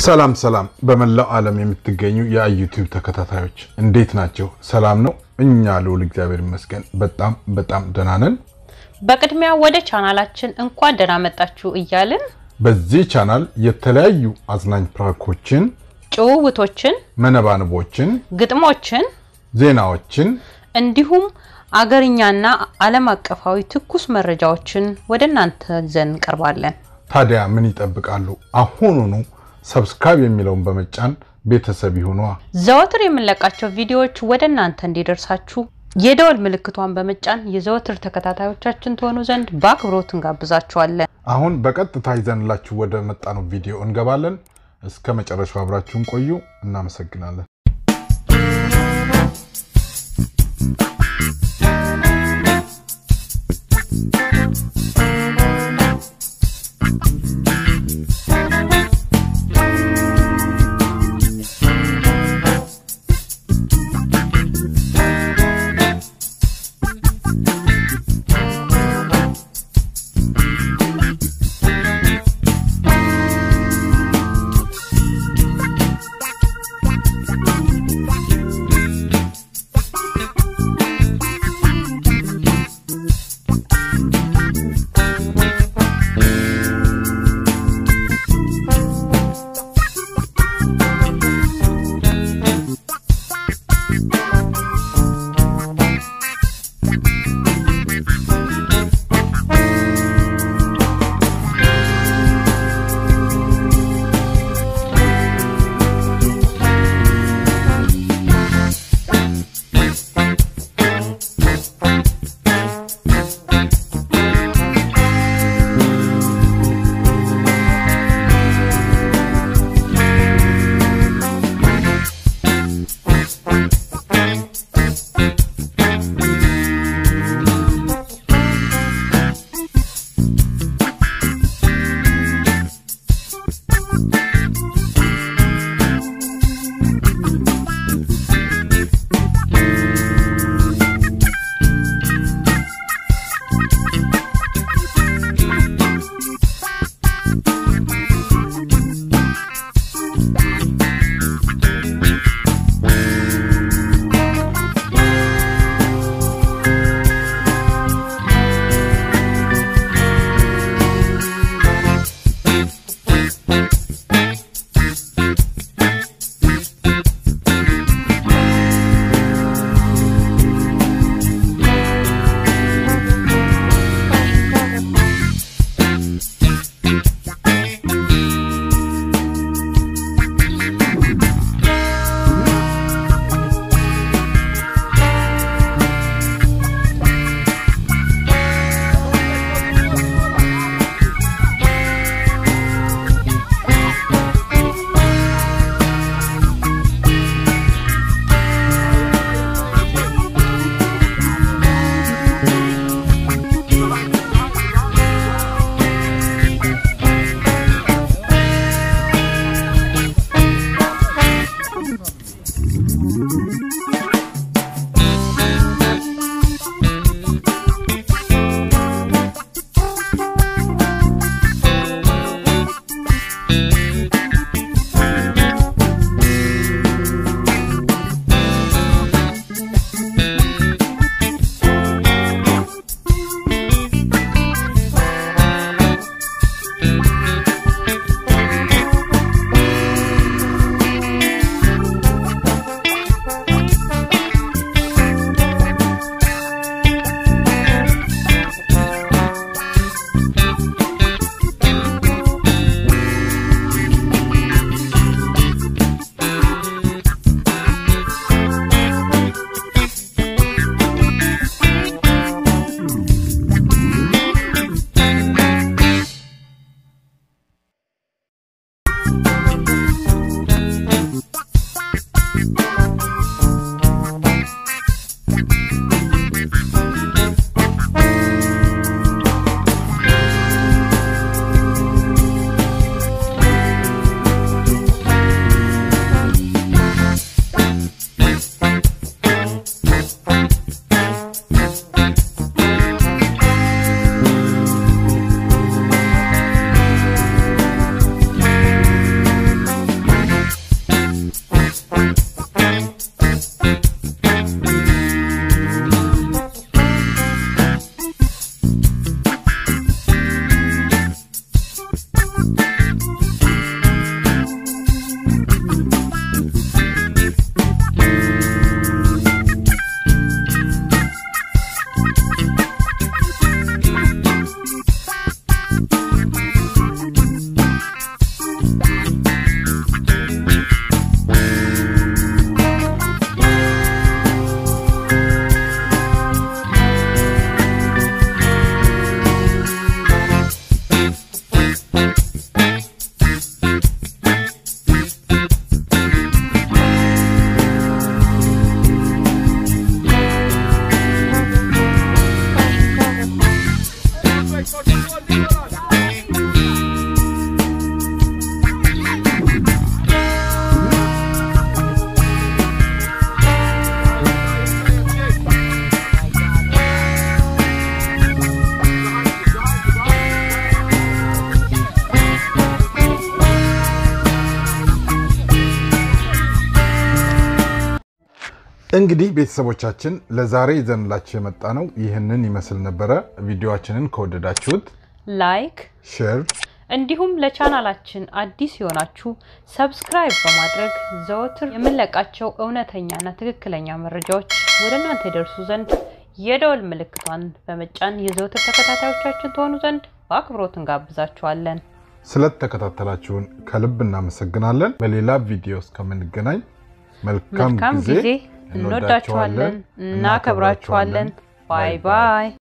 ሰላም ሰላም በመላው ዓለም የምትገኙ የዩቲዩብ ተከታታዮች እንዴት ናቸው? ሰላም ነው? እኛ ልውል እግዚአብሔር ይመስገን በጣም በጣም ደህና ነን። በቅድሚያ ወደ ቻናላችን እንኳን ደህና መጣችሁ እያልን በዚህ ቻናል የተለያዩ አዝናኝ ፕራንኮችን፣ ጭውውቶችን፣ መነባንቦችን፣ ግጥሞችን ዜናዎችን እንዲሁም አገርኛና ዓለም አቀፋዊ ትኩስ መረጃዎችን ወደ እናንተ ይዘን እንቀርባለን። ታዲያ ምን ይጠብቃሉ? አሁኑኑ ሰብስክራይብ የሚለውን በመጫን ቤተሰብ ይሁኗ። ዘወትር የምንለቃቸው ቪዲዮዎች ወደ እናንተ እንዲደርሳችሁ የደወል ምልክቷን በመጫን የዘወትር ተከታታዮቻችን ትሆኑ ዘንድ በአክብሮት እንጋብዛችኋለን። አሁን በቀጥታ ይዘንላችሁ ወደ መጣነው ቪዲዮ እንገባለን። እስከ መጨረሻው አብራችሁን ቆዩ። እናመሰግናለን። እንግዲህ ቤተሰቦቻችን ለዛሬ ይዘንላችሁ የመጣ ነው ይህንን ይመስል ነበረ። ቪዲዮችንን ከወደዳችሁት ላይክ ሼር እንዲሁም ለቻናላችን አዲስ የሆናችሁ ሰብስክራይብ በማድረግ ዘወትር የምንለቃቸው እውነተኛና ትክክለኛ መረጃዎች ወደ እናንተ ይደርሱ ዘንድ የደወል ምልክቷን በመጫን የዘወትር ተከታታዮቻችን ትሆኑ ዘንድ በአክብሮት እንጋብዛችኋለን። ስለተከታተላችሁን ከልብ እናመሰግናለን። በሌላ ቪዲዮ እስከምንገናኝ መልካም መልካም ጊዜ። ጊዜ። እንወዳችኋለን፣ እናከብራችኋለን። ባይ ባይ